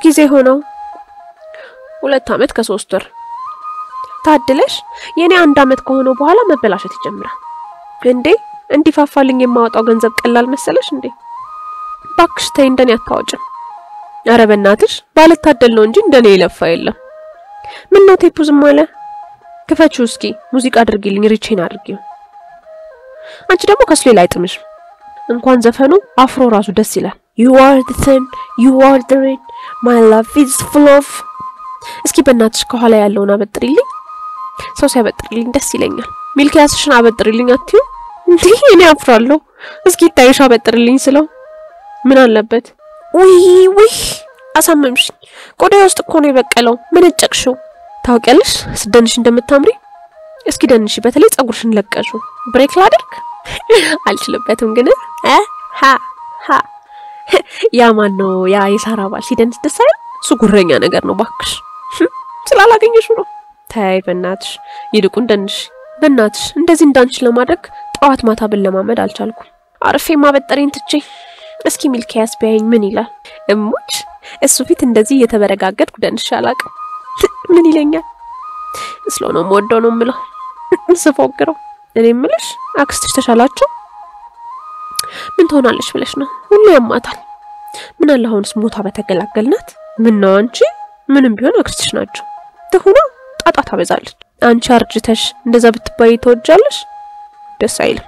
ጊዜ ሆነው? ሁለት ዓመት ከሶስት ወር። ታድለሽ። የኔ አንድ ዓመት ከሆነው በኋላ መበላሸት ይጀምራል። እንዴ እንዲፋፋልኝ የማወጣው ገንዘብ ቀላል መሰለሽ እንዴ? ባክሽ ተይ፣ እንደኔ አታወጭም። ኧረ በእናትሽ ባልታደል ነው እንጂ እንደኔ የለፋ የለም። ምን ነው ቴፑ ዝም አለ? ክፈችው እስኪ ሙዚቃ አድርጊልኝ፣ ሪቼን አድርጊው። አንቺ ደግሞ ከሱ ሌላ አይጥምሽም። እንኳን ዘፈኑ አፍሮ ራሱ ደስ ይላል። you are the sun you are the rain my love is full of እስኪ በእናትሽ ከኋላ ያለውን አበጥሪልኝ። ሰው ሲያበጥሪልኝ ደስ ይለኛል። ሚልኪያስሽን አበጥሪልኝ አትዩ እንዴ? እኔ አፍራለሁ። እስኪ ታይሽ አበጥሪልኝ ስለው ምን አለበት? ውይ ውይ አሳመምሽኝ። ቆዳዬ ውስጥ እኮ ነው የበቀለው። መነጨቅሽው። ታውቂያለሽ ስደንሽ እንደምታምሪ። እስኪ ደንሽ፣ በተለይ ጸጉርሽን ለቀሹ። ብሬክ ላድርግ አልችልበትም ግን እ ሀ ሀ ያ ማን ነው ያ የሳራ ባል ሲደንስ ደስ አይል? እሱ ጉረኛ ነገር ነው ባክሽ። ስላላገኘሽው ነው። ተይ በእናትሽ ይልቁን ደንሽ። በእናትሽ እንደዚህ እንዳንቺ ለማድረግ ጠዋት ማታ ብለማመድ አልቻልኩም። አርፌ ማበጠሬን ትቼ እስኪ ሚልኪያስ ቢያየኝ ምን ይላል? እሙች እሱ ፊት እንደዚህ እየተበረጋገጥኩ ደንሽ አላቅም። ምን ይለኛል? ስሎ ነው የምወደው ነው የምለው ስፎግረው። እኔ የምልሽ አክስትሽ ተሻላቸው? ምን ትሆናለች ብለሽ ነው? ሁሉ ያማታል። ምን አለ አሁንስ ሞታ በተገላገልናት። ምን ነው አንቺ ምንም ቢሆን አክስትሽ ናቸው። ትሁና ጣጣ ታበዛለች። አንቺ አርጅተሽ እንደዛ ብትባይ ተወጃለሽ? ደስ አይልም።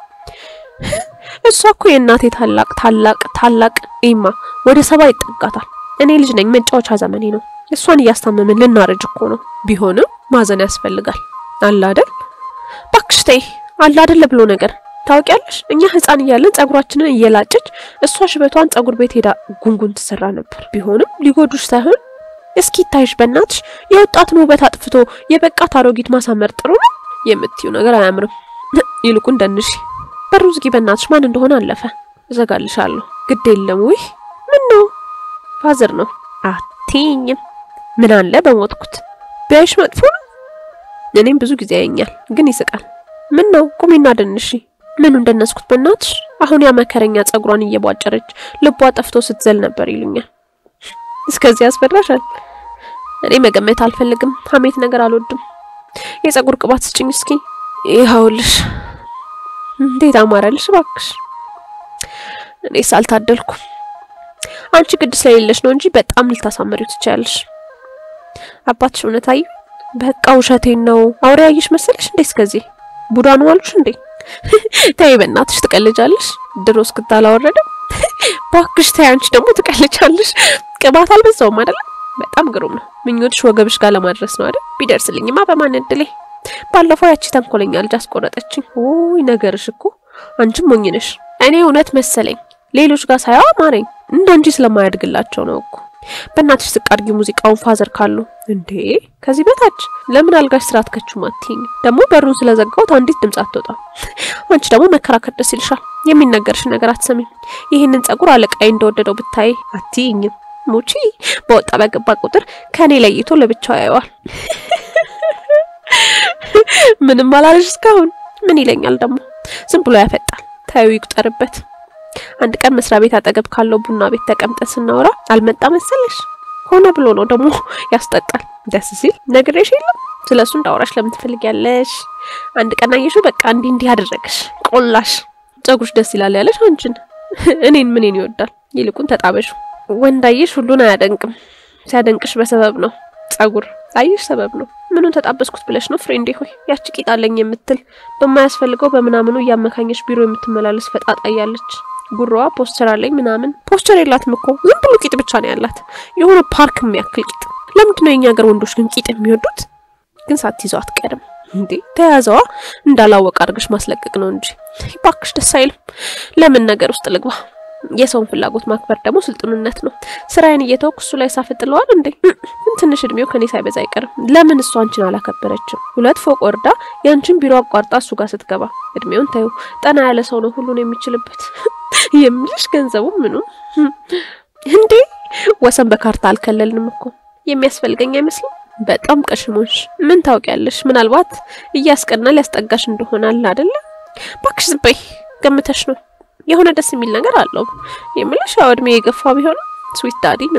እሷ እኮ የእናቴ ታላቅ ታላቅ ታላቅ ኢማ ወደ ሰባ ይጠጋታል። እኔ ልጅ ነኝ፣ መጫወቻ ዘመኔ ነው። እሷን እያስታመምን ልናረጅ እኮ ነው። ቢሆንም ማዘን ያስፈልጋል። አለ አይደል? ባክሽ ተይ፣ አለ አይደል ብሎ ነገር ታውቂያለሽ። እኛ ህፃን እያለን ጸጉራችንን እየላጨች እሷ ሽበቷን ጸጉር ቤት ሄዳ ጉንጉን ትሰራ ነበር። ቢሆንም ሊጎዱሽ ሳይሆን እስኪ ታይሽ በእናትሽ የወጣትን ውበት አጥፍቶ የበቃት አሮጊት ማሳመር ጥሩ ነው የምትዩ ነገር አያምርም። ይልቁን ደንሽ በሩ ዝጊ በእናትሽ። ማን እንደሆነ አለፈ። እዘጋልሻለሁ። ግድ የለም። ውይ ምን ነው ፋዘር ነው አትይኝም። ምን አለ በሞትኩት ቢያይሽ መጥፎ ነው። እኔም ብዙ ጊዜ ያየኛል፣ ግን ይስቃል። ምን ነው ቁሚና ደንሺ። ምኑ እንደነስኩት በእናትሽ። አሁን ያ መከረኛ ጸጉሯን እየቧጨረች ልቧ ጠፍቶ ስትዘል ነበር ይሉኛል። እስከዚህ ያስፈራሻል? እኔ መገመት አልፈልግም። ሀሜት ነገር አልወድም። የጸጉር ቅባት ስጭኝ እስኪ። ይኸውልሽ። እንዴት አማረልሽ እባክሽ። እኔስ አልታደልኩም። አንቺ ግድ ስለሌለሽ ነው እንጂ በጣም ልታሳመሪው ትችያለሽ። አባትሽ እውነት አዩ? በቃ ውሸቴን ነው። አውሬ ያየሽ መሰለሽ እንዴ? እስከዚህ ቡዳ ነው አሉሽ እንዴ? ተይ በእናትሽ ትቀልጃለሽ። ድሮ እስክታ አላወረደም። ባክሽ ተይ፣ አንቺ ደግሞ ትቀልጃለሽ። ቅባት አልበዛውም አይደለም? በጣም ግሩም ነው። ምኞትሽ ወገብሽ ጋር ለማድረስ ነው አይደል? ቢደርስልኝማ በማን እድሌ። ባለፈው ያቺ ተንኮለኛ ልጅ አስቆረጠችኝ። ውይ ነገርሽ እኮ አንቺም ሞኝ ነሽ። እኔ እውነት መሰለኝ ሌሎች ጋር ሳያው አማረኝ። እንዳንቺ ስለማያድግላቸው ነው እኮ። በእናትሽ ዝቅ አድርጊ ሙዚቃውን ፋዘር ካሉ እንዴ ከዚህ በታች ለምን አልጋሽ ስራ አትከቹም አትይኝ ደግሞ በሩን ስለዘጋሁት አንዲት ድምጽ አትወጣም አንቺ ደግሞ መከራከር ደስ ይልሻል የሚነገርሽን ነገር አትሰሚም ይህንን ጸጉር አለቃዬ እንደወደደው ብታይ አትይኝም ሙቺ በወጣ በገባ ቁጥር ከኔ ለይቶ ለብቻው ያየዋል ምንም አላለሽ እስካሁን ምን ይለኛል ደግሞ ዝም ብሎ ያፈጣል ታዩ ይቁጠርበት አንድ ቀን መስሪያ ቤት አጠገብ ካለው ቡና ቤት ተቀምጠን ስናወራ አልመጣ መሰለሽ ሆነ ብሎ ነው ደግሞ ያስጠጣል ደስ ሲል ነግሬሽ የለም ስለሱ እንዳወራሽ ለምን ትፈልጊያለሽ አንድ ቀን አየሽው በቃ እንዲህ እንዲህ አደረገሽ ቆላሽ ጸጉርሽ ደስ ይላል ያለሽ አንቺን እኔን ምንን ይወዳል ይልቁን ተጣበሹ ወንድ አየሽ ሁሉን አያደንቅም ሲያደንቅሽ በሰበብ ነው ጸጉር አየሽ ሰበብ ነው ምኑን ተጣበስኩት ብለሽ ነው ፍሬንዴ ሆይ ያቺ ቂጣለኝ የምትል በማያስፈልገው በምናምኑ እያመካኘሽ ቢሮ የምትመላለስ ፈጣጣ እያለች ጉሮዋ ፖስቸር አለኝ ምናምን ፖስቸር የላትም እኮ ዝም ብሎ ቂጥ ብቻ ነው ያላት የሆነ ፓርክ የሚያክል ቂጥ ለምንድን ነው የኛ ሀገር ወንዶች ግን ቂጥ የሚወዱት ግን ሳትይዘው አትቀርም እንዴ ተያዘዋ እንዳላወቅ አድርገሽ ማስለቀቅ ነው እንጂ ባክሽ ደስ አይልም ለምን ነገር ውስጥ ልግባ የሰውን ፍላጎት ማክበር ደግሞ ስልጡንነት ነው ስራዬን እየተወኩ እሱ ላይ ሳፍጥለዋል እንዴ ትንሽ እድሜው ከኔ ሳይበዛ አይቀርም ለምን እሱ አንቺን አላከበረችም ሁለት ፎቅ ወርዳ የአንቺን ቢሮ አቋርጣ እሱ ጋር ስትገባ እድሜውን ታዩ ጠና ያለ ሰው ነው ሁሉን የሚችልበት የምልሽ ገንዘቡ ምኑ እንዴ ወሰን በካርታ አልከለልንም እኮ የሚያስፈልገኝ አይመስልም በጣም ቀሽሞሽ ምን ታውቂያለሽ ምናልባት እያስቀና ሊያስጠጋሽ እንደሆናል አይደለ ባክሽ ዝም በይ ገምተሽ ነው የሆነ ደስ የሚል ነገር አለው የምልሽ ያው እድሜ የገፋ ቢሆንም ስዊት ዳዲ ምናምን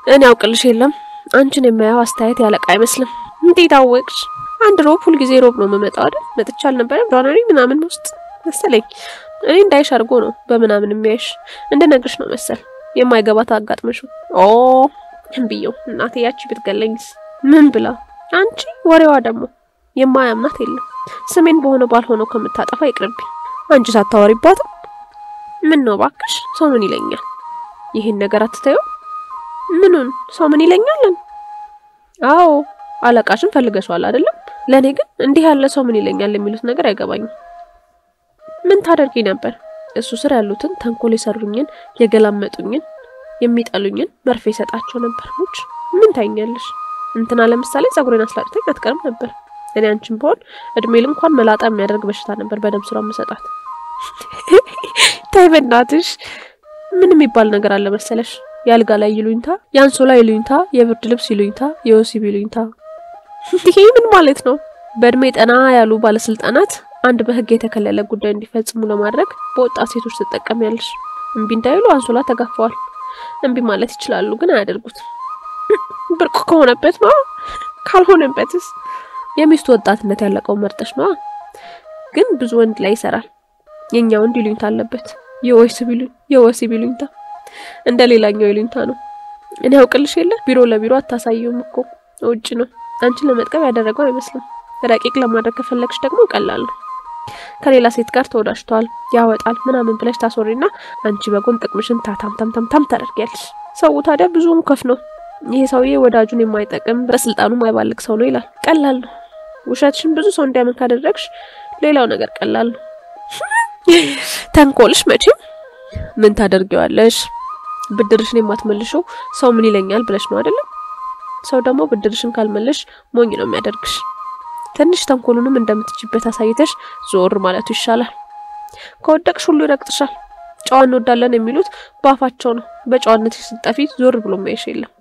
እኔ አውቅልሽ የለም አንቺን የማየው አስተያየት ያለቃ አይመስልም። እንዴት አወቅሽ? አንድ ሮብ ሁልጊዜ ሮብ ነው የምመጣው አይደል? መጥቻ አልነበረም ጃንዋሪ ምናምን ውስጥ መሰለኝ። እኔ እንዳይሽ አድርጎ ነው በምናምን የሚያይሽ እንደነግርሽ ነው መሰል የማይገባት አጋጥመሽ ኦ ብየው እናቴ ያቺ ብትገለኝስ ምን ብላ አንቺ ወሬዋ ደግሞ የማያምናት የለም ስሜን በሆነ ባልሆነው ከምታጠፋ ይቅርብኝ አንቺ ሳታወሪባትም ምን ነው ባክሽ ሰው ምን ይለኛል ይህን ነገር አትተዩ ምኑን ሰው ምን ይለኛልን አዎ አለቃሽን ፈልገሽዋል አይደለም ለእኔ ግን እንዲህ ያለ ሰው ምን ይለኛል የሚሉት ነገር አይገባኝም ምን ታደርጊ ነበር እሱ ስር ያሉትን ተንኮል የሰሩኝን የገላመጡኝን የሚጠሉኝን መርፌ ሰጣቸው ነበር ሙች ምን ታይኛለሽ እንትና ለምሳሌ ጸጉሬን አስላጭተኝ አትቀርም ነበር እኔ አንቺን በሆን እድሜል እንኳን መላጣ የሚያደርግ በሽታ ነበር በደም ስራ መሰጣት ታይ በእናትሽ ምን የሚባል ነገር አለ መሰለሽ የአልጋ ላይ ይሉኝታ የአንሶላ ይሉኝታ የብርድ ልብስ ይሉኝታ የወሲብ ይሉኝታ ይሄ ምን ማለት ነው በእድሜ ጠና ያሉ ባለስልጣናት አንድ በህግ የተከለለ ጉዳይ እንዲፈጽሙ ለማድረግ በወጣት ሴቶች ትጠቀሚያለሽ እምቢ እንዳይሉ አንሶላ ተጋፈዋል እምቢ ማለት ይችላሉ ግን አያደርጉት ብርቁ ከሆነበት ነው ካልሆነበትስ የሚስቱ ወጣትነት ያለቀው መርጠሽ ነዋ ግን ብዙ ወንድ ላይ ይሰራል የኛ ወንድ ይሉኝታ አለበት የወሲብ ይሉኝ የወሲብ ይሉኝታ እንደ ሌላኛው ይሉኝታ ነው እኔ ያውቅልሽ የለ ቢሮ ለቢሮ አታሳየውም እኮ ውጭ ነው አንቺን ለመጥቀም ያደረገው አይመስልም ረቂቅ ለማድረግ ከፈለግሽ ደግሞ ቀላል ነው ከሌላ ሴት ጋር ተወዳጅተዋል ያወጣል ምናምን ብለሽ ታስወሪና አንቺ በጎን ጥቅምሽን ታታም ታም ታም ታም ታደርጊያለሽ ሰው ታዲያ ብዙውን ከፍ ነው ይሄ ሰውዬ ወዳጁን የማይጠቅም በስልጣኑ የማይባልግ ሰው ነው ይላል ቀላል ነው ውሸትሽን ብዙ ሰው እንዲያምን ካደረግሽ ሌላው ነገር ቀላል ነው ተንኮልሽ መቼም ምን ታደርጊዋለሽ ብድርሽን የማትመልሽው ሰው ምን ይለኛል ብለሽ ነው አይደለም ሰው ደግሞ ብድርሽን ካልመለሽ ሞኝ ነው የሚያደርግሽ ትንሽ ተንኮሉንም እንደምትችበት አሳይተሽ ዞር ማለቱ ይሻላል ከወደቅሽ ሁሉ ይረግጥሻል ጨዋ እንወዳለን የሚሉት በአፋቸው ነው በጨዋነት ስጠፊ ዞር ብሎ ማየሽ የለም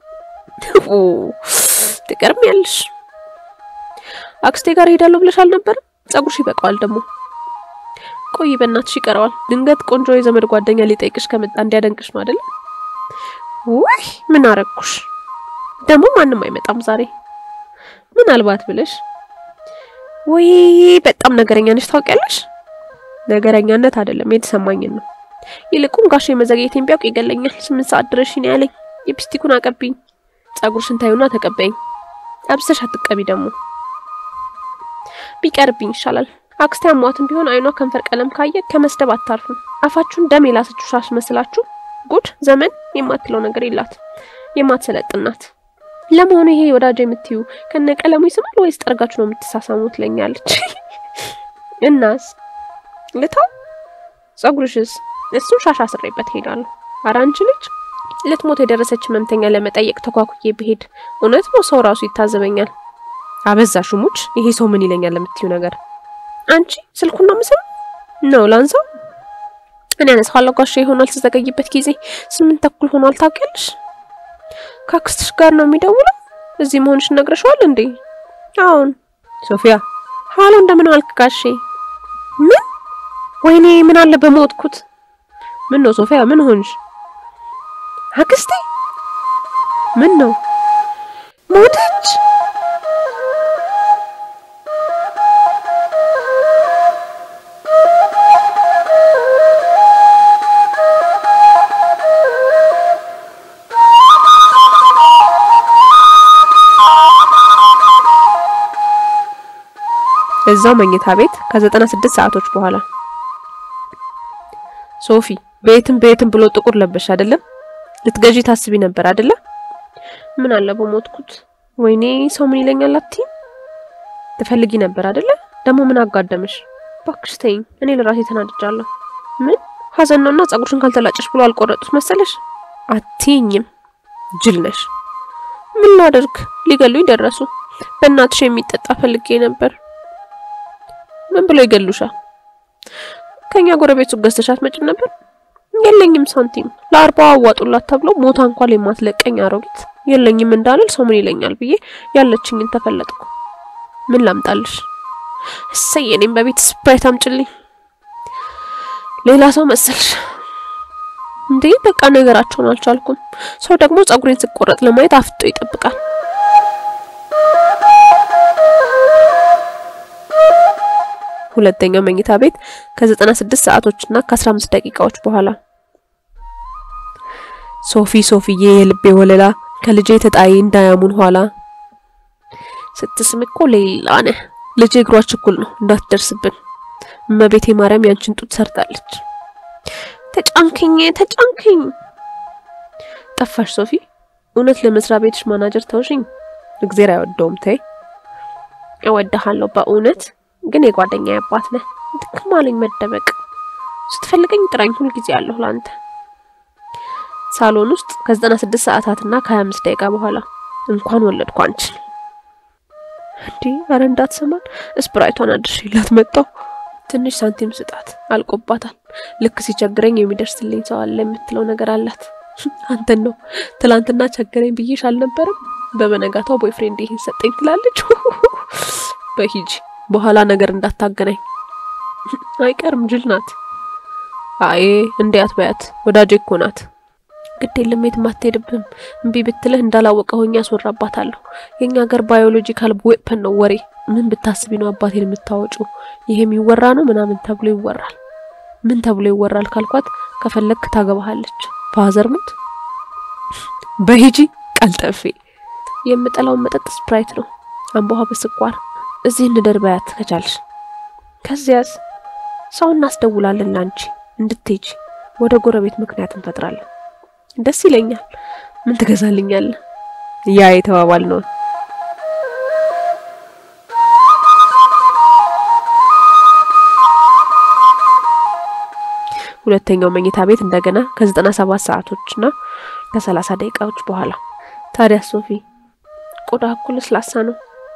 ትገርሚያለሽ አክስቴ ጋር ሄዳለሁ ብለሽ አልነበረም ጸጉርሽ ይበቃዋል ደግሞ ቆይ በእናትሽ ይቀረዋል ድንገት ቆንጆ የዘመድ ጓደኛ ሊጠይቅሽ ከመጣ እንዲያደንቅሽ ነው አይደለም ውይ ምን አረግኩሽ ደግሞ ማንም አይመጣም ዛሬ ምናልባት ብለሽ ወይ በጣም ነገረኛ ነሽ ታውቂያለሽ ነገረኛነት አይደለም የተሰማኝን ነው ይልቁን ጋሽ መዘግየቴን ቢያውቅ ይገለኛል ስምንት ሰዓት ድረሽ ነው ያለኝ ሊፕስቲኩን አቀብኝ ጸጉርሽን ታዩና ተቀበይኝ አብሰሽ አትቀቢ ደግሞ ቢቀርብኝ ይሻላል አክስቴ አሟትም ቢሆን አይኗ ከንፈር ቀለም ካየ ከመስደብ አታርፍም አፋችሁን ደም የላሰችሁ ሻሽ መስላችሁ ጉድ ዘመን የማትለው ነገር የላት የማትሰለጥናት ለመሆኑ ይሄ ወዳጅ የምትዩ ከነ ቀለሙ ይስማል ወይስ ጠርጋችሁ ነው የምትሳሳሙ ትለኛለች እናስ ልተው ጸጉርሽስ እሱን ሻሽ አስሬበት ሄዳለሁ ኧረ አንቺ ልጅ ልትሞት የደረሰች ህመምተኛ ለመጠየቅ ተኳኩዬ ብሄድ እውነት ነው ሰው ራሱ ይታዘበኛል አበዛሹ ሙች ይሄ ሰው ምን ይለኛል ለምትዩ ነገር አንቺ ስልኩን ነው ምስል ነው ላንሳው እኔ አነሳዋለሁ ጋሼ ይሆናል ተዘገይበት ጊዜ ስምንት ተኩል ሆኗል ታውቂያለሽ ከአክስትሽ ጋር ነው የሚደውለው እዚህ መሆንሽ ነግረሽዋል እንዴ አሁን ሶፊያ ሀሎ እንደምን ዋልክ ጋሼ ምን ወይኔ ምን አለ በሞትኩት ምን ነው ሶፊያ ምን ሆንሽ አክስቴ ምን ነው ሞተች እዛው መኝታ ቤት ከዘጠና ስድስት ሰዓቶች በኋላ ሶፊ ቤትም ቤትም ብሎ ጥቁር ለበሽ አይደለም ልትገዢ ታስቢ ነበር አይደለ ምን አለ በሞትኩት ወይኔ ሰው ምን ይለኛል አትይም ትፈልጊ ነበር አይደለ ደግሞ ምን አጋደመሽ እባክሽ ተይኝ እኔ ለራሴ ተናድጃለሁ ምን ሀዘን ነውና ጸጉርሽን ካልተላጨሽ ብሎ አልቆረጡት መሰለሽ አትይኝም ጅል ነሽ ምን ላደርግ ሊገሉኝ ደረሱ በእናትሽ የሚጠጣ ፈልጌ ነበር ምን ብሎ ይገሉሻል? ከኛ ጎረቤት ሱቅ ገዝተሻት መጭም ነበር? የለኝም ሳንቲም ለአርባዋ አዋጡላት ተብሎ ሞታ እንኳን የማትለቀኝ አሮጊት የለኝም እንዳልል ሰው ምን ይለኛል ብዬ ያለችኝን ተፈለጥኩ። ምን ላምጣልሽ? እሰይ እኔም በቤት ስፕራይት አምጪልኝ። ሌላ ሰው መሰልሽ። እንዴ በቃ ነገራቸውን አልቻልኩም። ሰው ደግሞ ጸጉሬን ስቆረጥ ለማየት አፍጦ ይጠብቃል። ሁለተኛው መኝታ ቤት ከ96 ሰዓቶችና ከ15 ደቂቃዎች በኋላ ሶፊ ሶፊዬ የልቤ ወለላ ከልጄ ተጣይ እንዳያሙን ኋላ ስትስም እኮ ሌላ ነህ ልጄ እግሯ ችኩል ነው እንዳትደርስብን እመቤቴ ማርያም ያንቺን ጡት ሰርታለች ተጫንክኝ ተጫንክኝ ጠፋሽ ሶፊ እውነት ለመስሪያ ቤትሽ ማናጀር ተውሽኝ እግዜር አይወደውም ተይ እወድሃለሁ በእውነት ግን የጓደኛ አባት ነህ ድክም አለኝ መደበቅ ስትፈልገኝ ጥራኝ ሁልጊዜ አለሁ ለአንተ ሳሎን ውስጥ ከ96 ሰዓታትና ከ25 ደቂቃ በኋላ እንኳን ወለድኩ አንቺን እንዴ አረ እንዳትሰማን ስፕራይቷን አድርሼላት መጣሁ ትንሽ ሳንቲም ስጣት አልቆባታል ልክ ሲቸግረኝ የሚደርስልኝ ሰው አለ የምትለው ነገር አላት አንተን ነው ትላንትና ቸገረኝ ብዬሽ አልነበረም በበነጋታው ቦይፍሬንድ ይሄን ሰጠኝ ትላለች በሂጂ በኋላ ነገር እንዳታገናኝ አይቀርም ጅል ናት አይ እንዲያት በያት ወዳጄ እኮ ናት ግድ የለም የትም አትሄድብም እምቢ ብትልህ እንዳላወቀ ሆኜ አስወራባታለሁ የኛ ሀገር ባዮሎጂካል ዌፐን ነው ወሬ ምን ብታስቢ ነው አባቴን የምታወጪው ይሄ የሚወራ ነው ምናምን ተብሎ ይወራል ምን ተብሎ ይወራል ካልኳት ከፈለግክ ታገባሃለች ፋዘር ሙት በሂጂ ቀልጠፌ የምጠላውን መጠጥ ስፕራይት ነው አምቦሃ በስኳር እዚህ እንደር በያት ከቻልሽ ከዚያስ ሰው እናስደውላለን ላንቺ እንድትሄጂ ወደ ጎረቤት ምክንያት እንፈጥራለን ደስ ይለኛል ምን ትገዛልኛለህ ያ የተባባል ነው ሁለተኛው መኝታ ቤት እንደገና ከ97 ሰዓቶችና ከ30 ደቂቃዎች በኋላ ታዲያ ሶፊ ቆዳ እኮ ለስላሳ ነው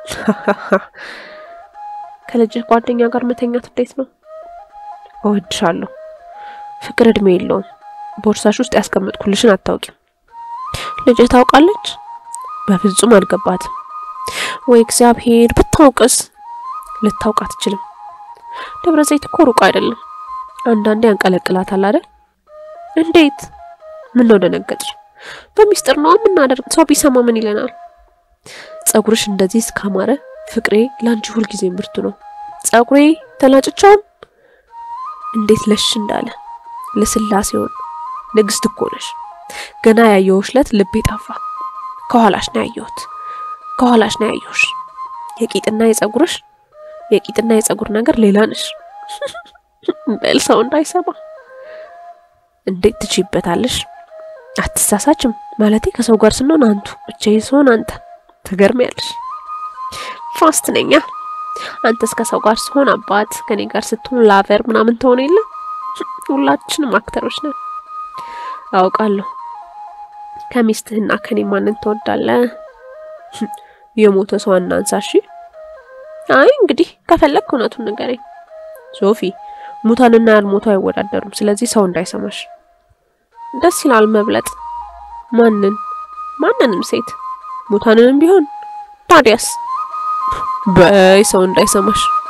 ከልጅህ ጓደኛ ጋር መተኛት እንዴት ነው እወድሻለሁ ፍቅር እድሜ የለውም ቦርሳሽ ውስጥ ያስቀመጥኩልሽን አታውቂም ልጅህ ታውቃለች በፍጹም አልገባትም ወይ እግዚአብሔር ብታውቅስ ልታውቅ አትችልም ደብረ ዘይት እኮ ሩቅ አይደለም አንዳንዴ ያንቀለቅላታል አይደል እንዴት ምን ነው ደነገጥሽ በሚስጥር ነው የምናደርግ ሰው ቢሰማ ምን ይለናል ጸጉርሽ እንደዚህ እስካማረ ፍቅሬ ላንቺ ሁልጊዜ ምርቱ ነው ጸጉሬ ተላጭቻውን እንዴት ለሽ እንዳለ ለስላሴውን ንግስት እኮ ነሽ ገና ያየሁሽ ለት ልቤ ጠፋ ከኋላሽ ነው ያየሁት ከኋላሽ ነው ያየሁሽ የቂጥና የጸጉርሽ የቂጥና የጸጉር ነገር ሌላ ነሽ በል ሰው እንዳይሰማ እንዴት ትችይበታለሽ አትሳሳችም ማለቴ ከሰው ጋር ስንሆን አንቱ ብቻዬን ስሆን አንተ ትገርሚያለሽ ፋስት ነኛ አንተስ ከሰው ጋር ስሆን አባት ከኔ ጋር ስትሆን ላቨር ምናምን ትሆን የለ ሁላችንም አክተሮች ነን አውቃለሁ ከሚስትህና ከኔ ማንን ትወዳለህ የሞተ ሰው አናንሳ እሺ አይ እንግዲህ ከፈለግ እውነቱን ንገረኝ ሶፊ ሙታንና ያልሞቱ አይወዳደሩም ስለዚህ ሰው እንዳይሰማሽ ደስ ይላል መብለጥ ማንን ማንንም ሴት ሙታንንም ቢሆን ታዲያስ በይ ሰው እንዳይሰማሽ